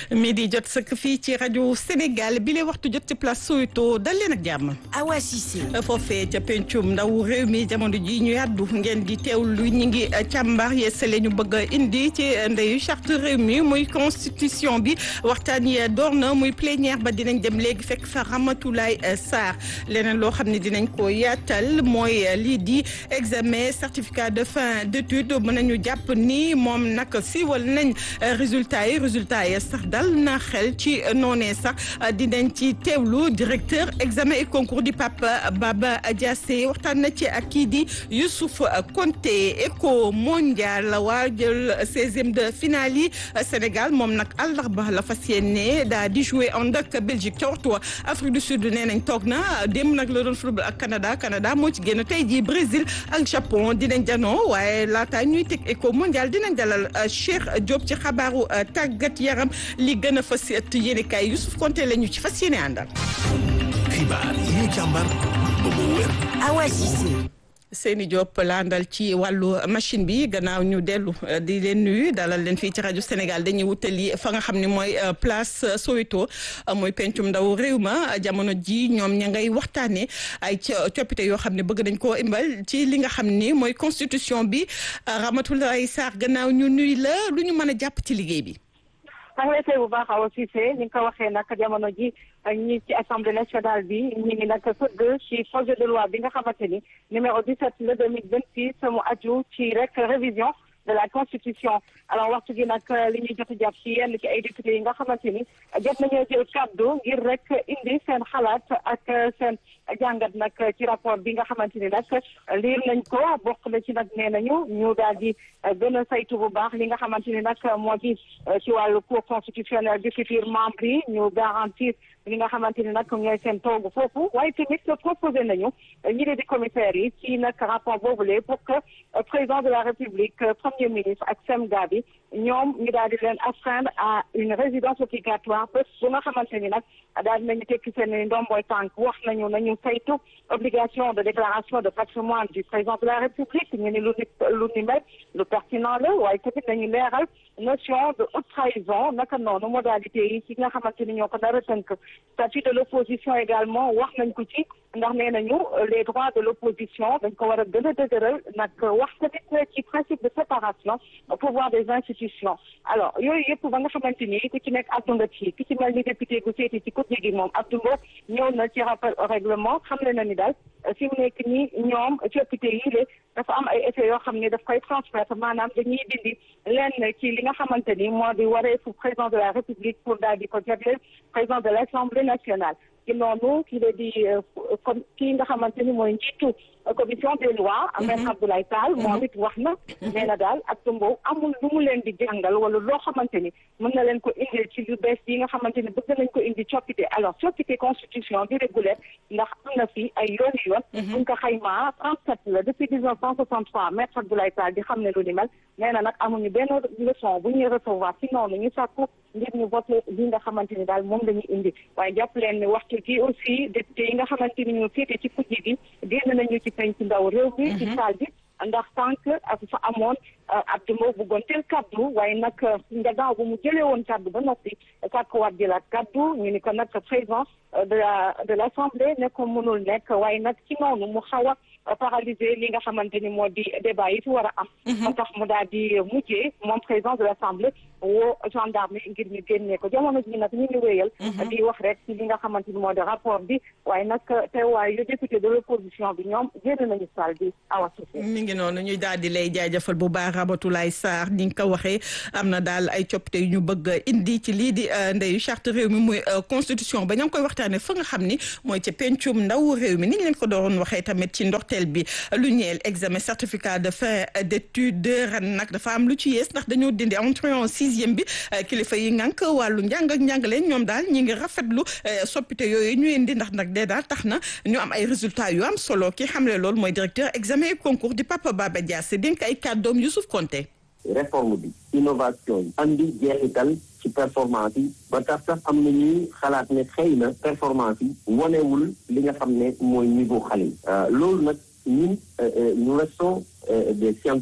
midi jot sëkk fii ci rajo Sénégal bi lay waxtu jot ci place Soweto dal leen ak jàmm. Awa Cissé. foofee ca pencum ndaw réew mi jamono ji ñu yàddu ngeen di teewlu ñi ngi càmbar yeesale ñu bëgg a indi ci ndeyu charte réew mi muy constitution bi waxtaan yi door na muy plénière ba dinañ dem léegi fekk fa Ramatoulaye Sarr leneen loo xam ne dinañ ko yaatal mooy lii di examen certificat de fin d'étude mën nañu jàpp ni moom nag siiwal nañ résultat yi résultat yi sax dal na xel ci noonee sax dinañ ci teewlu directeur examen et concours di Papa Baba Diassé waxtaan na ci ak kii di Youssouf Konté éco mondial waa jël seizième de finale yi Sénégal moom nag àllarba la fas yéene daa di jouer ànd ak Belgique ca waxtu wa Afrique du Sud nee nañ toog na démb nag la doon football ak Canada Canada moo ci génn tey jii Brésil ak Japon dinañ janoo waaye laata ñuy teg éco mondial dinañ dalal Cheikh Diop ci xabaaru tàggat yaram li gën a fas yéene kaay Youssouf Konté la ñu ci fas yéene àndal. xibaar yi ñu càmbar ba mu wér. Awa Cissé. Seyni Diop laandal ci wàllu machine bi gannaaw ñu dellu di leen nuyu dalal leen fii ci rajo Sénégal dañuy wutali fa nga xam ne mooy place Soweto mooy pencum ndaw réew ma jamono ji ñoom ña ngay waxtaanee ay coppite yoo xam ne bëgg nañ koo imbal ci li nga xam ni mooy constitution bi Ramatoulaye Sarr gannaaw ñu nuyu la lu ñu mën a jàpp ci liggéey bi. maa ngi lay tey bu baax Awa Cissé ni nga ko waxee nag jamono ji ñi ci assemblée nationale bi ñu ngi nag fëgg ci projet de loi bi nga xamante ni numéro 17 le 2026 mu aju ci rek révision de la constitution alors waxtu gi nag li ñuy jot a jàpp ci yenn ci ay député yi nga xamante ni jot nañoo jël kàddu ngir rek indi seen xalaat ak seen jàngat nag ci rapport bi nga xamante ni nag liir nañ ko bokk na ci nag nee nañu ñu daal di gën a saytu bu baax li nga xamante ni nag moo di ci wàllu cour constitutionnel du futur membre yi ñu garantir li nga xamante ni nag ñooy seen toogu foofu waaye tamit proposé nañu ñi di commissaires yi ci nag rapport boobule pour que président de la république premier ministre ak semga bi ñoom ñu daal di leen astreindre à une résidence obligatoire bés bu nga xamante ni nag daal dinañu tekki seen ndomboy tànk wax nañu nañu saytu obligation de déclaration de patrimoine du président de la république ñu ni lu ni lu ni mel lu pertinent la waaye tamit nañu leeral notion de haute trahison naka noonu modalité yi ci nga xamante ni ñoo ko dara tënk statut de l'opposition également wax nañ ko ci ndax nee nañu les droits de l'opposition dañ ko war a gën a dëgëral nag wax tamit ci principe de séparation pouvoir des institutions alors yooyu yëpp ba nga xamante ni ku ci nekk addu nga ci ki ci mel ni député gu seeti ci côté gi moom Abdou Mbow ñëw na ci rappel au règlement xam le na ni daal fi mu nekk nii ñoom coppite yi le dafa am ay effets yoo xam ne daf koy transmettre maanaam dañuy dindi lenn ci li nga xamante ni moo di wareefu président de la république pour daal di ko jagleel président de l'assemblée nationale ci noonu ki la di comme kii nga xamante ni mooy njiitu commission des lois maître Abdoulaye Tall moom it wax na nee na daal ak tumbow amul lu mu leen di jàngal wala loo xamante ni mën na leen ko indil ci lu bees yi nga xamante ni bëgg nañ ko indi coppite alors coppite constitution bi régulière ndax am na fi ay yooni yoon buñ ko xaymaa trente-sept la depuis dix neuf cent soixante-trois maître Abdoulaye Tall di xam ne lu ni mel nee na nag amuñu benn leçon bu ñuy recevoir ci noonu ñu sàkku ngir ñu voté li nga xamante ni daal moom lañuy indi waaye jàpp leen ni waxtu gi aussi député yi nga xamante ni ñu féete ci kujje gi génn nañu ci penc ndaw réew mi ci saal bi ndax tànk ak fa amoon Abdou Mbow bëggoon teel kaddu waaye nag nga gaaw bu mu jëlee woon kaddu ba noppi sàkkuwaat jëlaat kaddu ñu ni ko nag président de la de l'assemblée ne ko mënul nekk waaye nag ci noonu mu xaw a paralyser li nga xamante ni moo di débat yi fi war a am moo tax mu daal di mujjee moom président de l'assemblée woo gendarme ngir ñu génnee ko jamono ji nag ñu ngi wéyal di wax rek ci li nga xamante ni moo di rapport bi waaye nag teewaay yu député de l'opposition bi ñoom génn nañu salle bi awa mi ngi noonu ñuy daal di lay jaajëfal bu baax Ramatoulaye Sarr ni nga ko waxee am na daal ay coppite yu ñu bëgg indi ci lii di ndeyu charte réew mi muy constitution ba ña ngi koy waxtaanee fa nga xam ni mooy ca pencum ndaw réew mi ni ñu leen ko doon waxee tamit ci ndorteel bi lu ñeel examen certificat de fin d'étude ren nag dafa am lu ci yees ndax dañoo dindi entrée en sixième bi kilifa yi ngànk wàllu njàng ak njàngale ñoom daal ñi ngi rafetlu soppite yooyu ñu indi ndax nag dee daal tax na ñu am ay résultats yu am solo ki xamle loolu mooy directeur examen et concours di Papa Baba Diassé dénk ay kàddoom Youssouf Konté réforme bi innovation yi andi jeexital ci performance yi ba tax sax am na ñuy xalaat ne xëy na performance yi wanewul li nga xam ne mooy niveau xale yi loolu nag ñun nous restons des scientifiques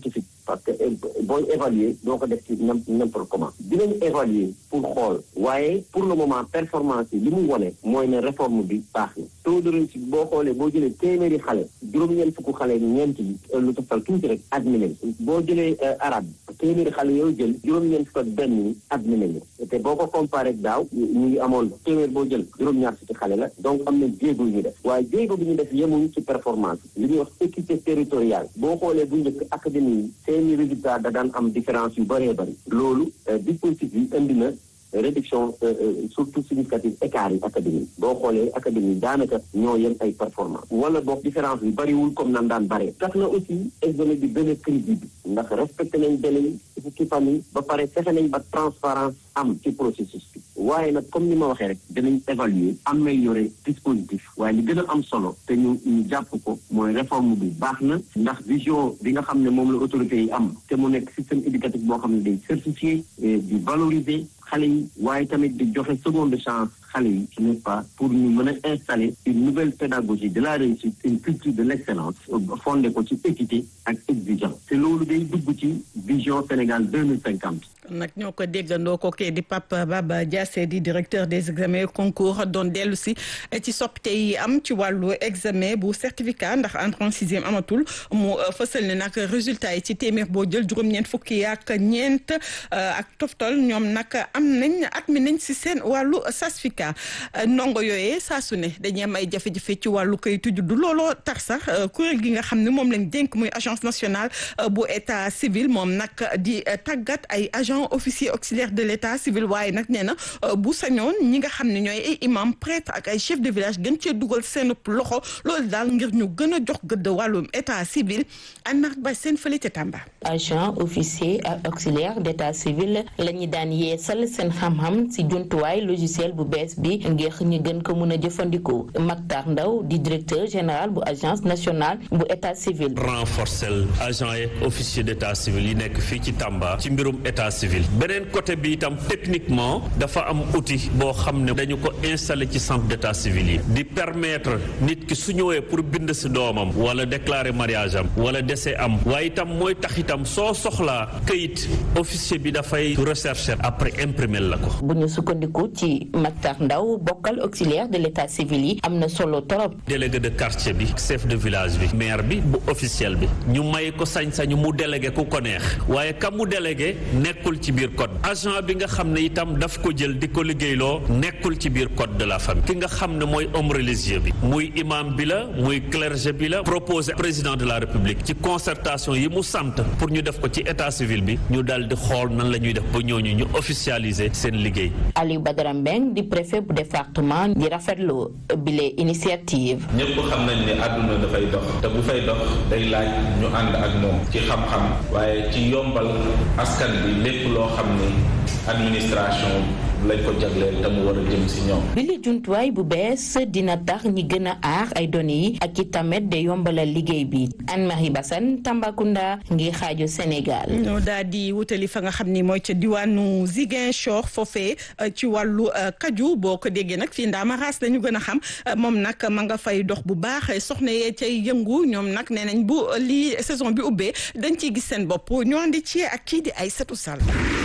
parce que booy évaluer doo ko def ci n'importe comment dinañ évaluer pour xool waaye pour le moment performance yi li mu wone mooy ne réforme bi baax na taux de réussite boo xoolee boo jëlee téeméeri xale juróom-ñeent fukk xale ñeent yi lu toftal tuuti rek admis nañ boo jëlee arabe téeméeri xale yooyu jël juróom-ñeent fukk ak benn yi admis nañu te boo ko comparé ak daaw ñu ngi amoon téeméer boo jël juróom-ñaar fukki xale la donc am na jéego yu ñu def waaye jéego bi ñu def yemuñ ci performance li ñuy wax équité territoriale boo xoolee bu njëkk académie yi seeni résultat da daan am différence yu bëree bëri loolu dispositif bi indi na réduction surtout significative écart yi académie boo xoolee académie daanaka ñoo yem ay performance wala boog différence bi bëriwul comme nan daan bëree tax na aussi examen bi gën a crédible ndax respecté nañ délai yi fukki fan yi ba pare fexe nañ ba transparence am ci processus bi waaye nag comme ni ma waxee rek dinañ évaluer améliorer dispositif waaye li gën a am solo te ñu ñu jàpp ko mooy réforme bi baax na ndax vision bi nga xam ne moom la autorités yi am te mu nekk système éducatif boo xam ne day certifié di valoriser xale yi waaye tamit di joxe seconde chance xale yi n'est-ce pas pour ñu mën a installer une nouvelle pédagogie de la réussite une culture de l'excellence fondée ko ci équité ak exigence te loolu day dugg ci vision Sénégal deux mille cinquante nag ñoo ko déggandoo ko kee di Pape Baba Diassé di directeur des examens et concours doon dellu si ci soppite yi am ci wàllu examen bu certificat ndax entrée en sixième amatul mu fësal ne nag résultat yi ci téeméer boo jël juróom-ñeent fukki ak ñeent ak toftal ñoom nag am nañ admis nañ si seen wàllu certificat ndongo yooyee saa su ne dañuy am ay jafe-jafe ci wàllu kayitu juddu looloo tax sax kuréel gi nga xam ne moom lañ dénk muy agence nationale bu état civil moom nag di tàggat ay agent officier auxiliaire de l'état civil waaye nag nee na bu sañoon ñi nga xam ne ñooy ay imam prêtre ak ay chef de village gën cee dugal seen loxo loolu daal ngir ñu gën a jox gëdd wàllum état civil an mark ba seen fële ca Tamba agent officier ak auxiliaire d'état civil la ñu daan yeesal seen xam-xam ci jumtuwaay logiciel bu bees bi ngir ñu gën ko mën a jëfandikoo Mactar Ndaw di directeur général bu agence nationale bu état civil renforcer agent et officier d'état civil yi nekk fii ci Tamba ci mbirum état civil beneen côté bi itam techniquement dafa am outil boo xam ne dañu ko installé ci centre d'état civil yi di permettre nit ki su ñëwee pour bind si doomam wala déclarer mariage am wala décès am waaye itam mooy tax itam soo soxlaa këyit officier bi dafay rechercher après imprimer la ko. bu ñu sukkandiku ci Mactar Ndaw bokkal auxiliaire de l'état civil yi am na solo torop. délégué de quartier bi chef de village bi maire bi bu officiel bi ñu may ko sañ-sañu mu délégué ku ko neex waaye ka mu délégué nekkul ci biir code agent bi nga xam ne itam daf ko jël di ko liggéeyloo nekkul ci biir code de la famille ki nga xam ne mooy homme religieux bi muy imam bi la muy clergé bi la proposé président de la république ci concertation yi mu sant pour ñu def ko ci état civil bi ñu daal di xool nan la ñuy def ba ñooñu ñu officialiser seen liggéey. Aliou Badara Mbeng di préfet bu département di rafetlu bile initiative. ñëpp xam nañ ne àdduna dafay dox te bu fay dox day laaj ñu ànd ak moom ci xam-xam waaye ci yombal askan bi lépp loo xam ne administration lañ ko jagleel te mu war a jëm si ñoom. bi li jumtuwaay bu bees dina tax ñi gën a aar ay données yi ak i tamit de yombalal liggéey bi Anne-Marie Bassane Tambacounda ngir xaaju Sénégal. ñoo daal di wutali fa nga xam ni mooy ca diwaanu Ziguinchor foofee ci wàllu kaju boo ko déggee nag fii ndaama raas lañu gën a xam moom nag ma nga fay dox bu baax soxna yee cay yëngu ñoom nag nee nañ bu lii saison bi ubbee dañ ciy gis seen bopp ñoo andi ci ak kii di ay setu sal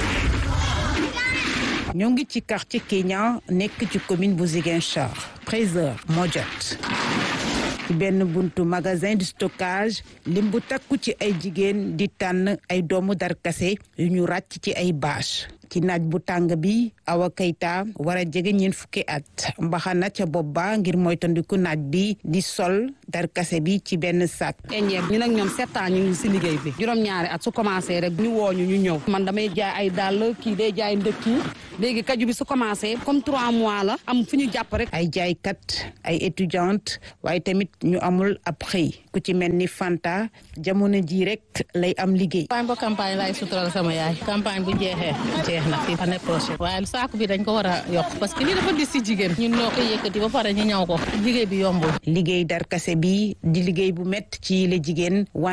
ñoo ngi ci quartier Kenya nekk ci commune bu Ziguinchor 13h moo jot ci benn buntu magasin de stockage lim bu takku ci ay jigéen di tànn ay doomu darkase yu ñu ràcc ci ay bâche ci naaj bu tàng bi Awa Keita war a jege ñeent fukki at mbaxana ca bopp ba ngir moytandiku naaj bi di sol darkase bi ci benn sac. ñeeb ñu nag ñoom sept ans ñu ngi si liggéey bi juróom-ñaari at su commencé rek ñu wooñu ñu ñëw man damay jaay ay dàll kii day jaay ndëkki léegi kaju bi su commencé comme trois mois la am fu ñu jàpp rek. ay jaaykat ay étudiante waaye tamit ñu amul ab xëy ku ci mel ni Fanta jamono ji rek lay am liggéey. campagne ba campagne laay sutural sama yaay campagne bu jeexee jeex na fii année prochaine waaye saako bi dañ ko war a yokk parce que lii dafa dis si jigéen ñun ñoo koy yëkkati ba pare ñu ñaw ko liggéey bi yombul. liggéey darkase bi di liggéey bu métti ci la jigéen wante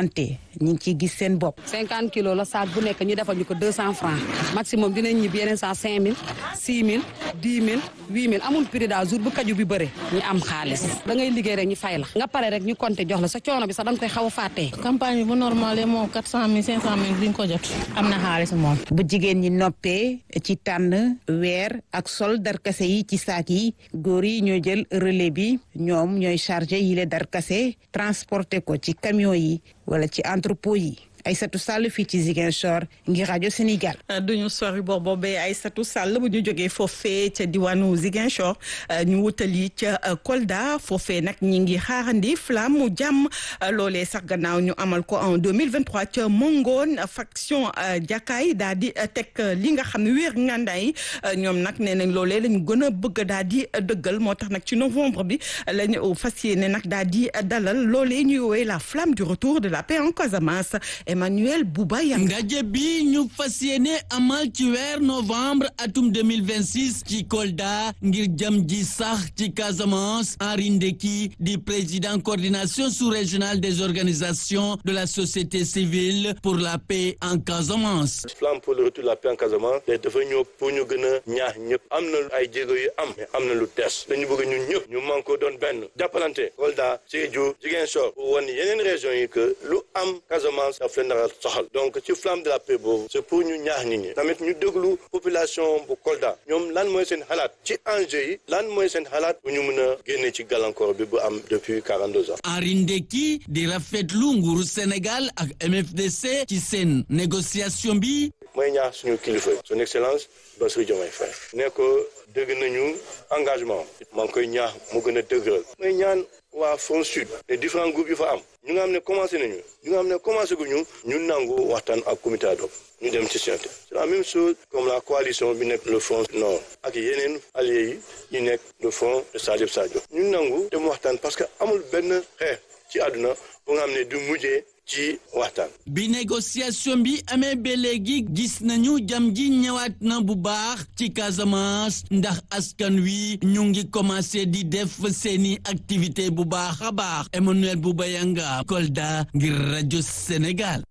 ñi ngi ciy gis seen bopp. cinquante kilos la saak bu nekk ñu defal ñu ko deux cent francs maximum dinañ ñibbi yeneen saa cinq mille six mille dix mille huit mille amul prix daal jour bu kaju bi bëre ñu am xaalis da ngay liggéey rek ñu fay la nga pare rek ñu compter jox la sa coono bi sax da nga koy xaw a fàttee. campagne bi bu normal moom quatre cent mille cinq cent mille duñ ko jot am na xaalis moom. bu jigéen ñi noppee ci tànn weer ak sol darkase yi ci saak yi góor yi ñoo jël relais bi ñoom ñooy chargé yi le darkase transporté ko ci camion yi wala ci entrepôt yi Aïssatou Sall fii ci Ziguinchor ngir rajo Sénégal. duñu sori boobu boobee Aïssatou Sall bu ñu jógee foofee ca diwaanu Ziguinchor ñu wutali ca Kolda foofee nag ñi ngi xaarandi flamme mu jàmm loolee sax gannaaw ñu amal ko en 2023 ca Mongoon faction jàkkaay daal di teg li nga xam ne wéer ngàndaay ñoom nag nee nañ loolee lañu gën a bëgg daal di dëggal moo tax nag ci novembre bi lañu fas yéene nag daal di dalal loolee ñuy woowee la flamme du retour de la paix en Casamance. Emmanuel Bouba Yanga ndaje bi ñu fas yéene amal ci weer novembre atum 2026 ci Kolda ngir jëm ji sax ci Casamance Henri Ndeki di président coordination sous-régionale des organisations de la société civile pour la paix en Casamance. flamme pour le retour de la paix en Casamance te dafa ñëw pour ñu gën a ñaax ñëpp am na ay jéego yu am mais am na lu des dañu bëgg ñun ñëpp ñu man ko doon benn jàppalante Kolda Sédhiou Ziguinchor pour wan yeneen régions yi que lu am Casamance soxal donc ci flamme de la paix boobu c'est pour ñu ñaax nit ñi tamit ñu déglu population bu Kolda ñoom lan mooy seen xalaat ci enjeu yi lan mooy seen xalaat bu ñu mën a génne ci gàllankoor bi bu am depuis 42 ans. Henri Ndeki di rafetlu nguuru Sénégal ak MFDC ci seen négociation bi. mooy ñaax suñu kilifa son excellence Bassirou Diomaye Faye ne ko dégg nañu engagement maa ngi koy ñaax mu gën a dëgëral mooy ñaan waa Front Sud les différents groupes yu fa am ñu nga xam ne commencé nañu ñu nga xam ne commencé gu ñu ñu nangu waxtaan ak comité ad hoc ñu dem ci CNT c'est la même chose comme la coalition bi nekk le Front Nord ak yeneen alliés yi yi nekk le Front de Salif Sadio ñu nangu dem waxtaan parce que amul benn xeex ci àdduna bu nga xam ne du mujjee ci waxtaan. bi négociation bi amee ba léegi gis nañu jam ji ñëwaat na bu baax ci Casamance ndax askan wi ñu ngi commencé di def seeni activité bu baax a baax Emmanuel Boubayanga Kolda ngir rajo Sénégal.